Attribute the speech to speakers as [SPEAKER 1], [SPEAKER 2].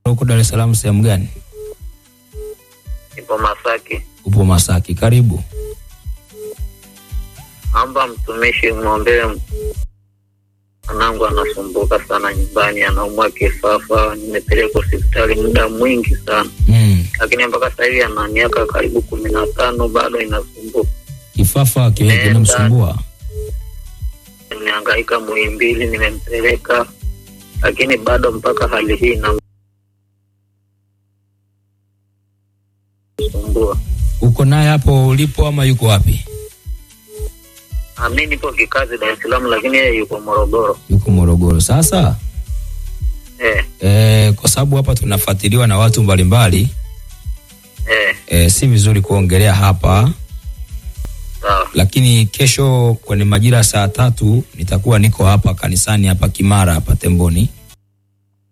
[SPEAKER 1] Uko Dar es Salaam sehemu gani?
[SPEAKER 2] Nipo Masaki.
[SPEAKER 1] Upo Masaki. Karibu.
[SPEAKER 2] Amba mtumishi mwombee mwanangu anasumbuka sana nyumbani, anaumwa kifafa. Nimepeleka hospitali muda mwingi sana,
[SPEAKER 1] Mm.
[SPEAKER 2] lakini mpaka sasa hivi ana miaka karibu kumi na tano bado inasumbuka.
[SPEAKER 1] Kifafa kile
[SPEAKER 2] Nenda.
[SPEAKER 1] kinamsumbua.
[SPEAKER 2] Nimehangaika Muhimbili, nimempeleka lakini bado mpaka hali hii inamsumbua.
[SPEAKER 1] Uko naye hapo ulipo ama yuko wapi?
[SPEAKER 2] Ah, Mi nipo kikazi Dar es Salaam, lakini yeye yuko Morogoro.
[SPEAKER 1] Yuko Morogoro. Sasa
[SPEAKER 2] Eh,
[SPEAKER 1] eh, kwa sababu hapa tunafuatiliwa na watu mbalimbali
[SPEAKER 2] eh,
[SPEAKER 1] eh, si vizuri kuongelea hapa,
[SPEAKER 2] sawa
[SPEAKER 1] lakini kesho kwenye majira ya saa tatu nitakuwa niko hapa kanisani hapa Kimara hapa Temboni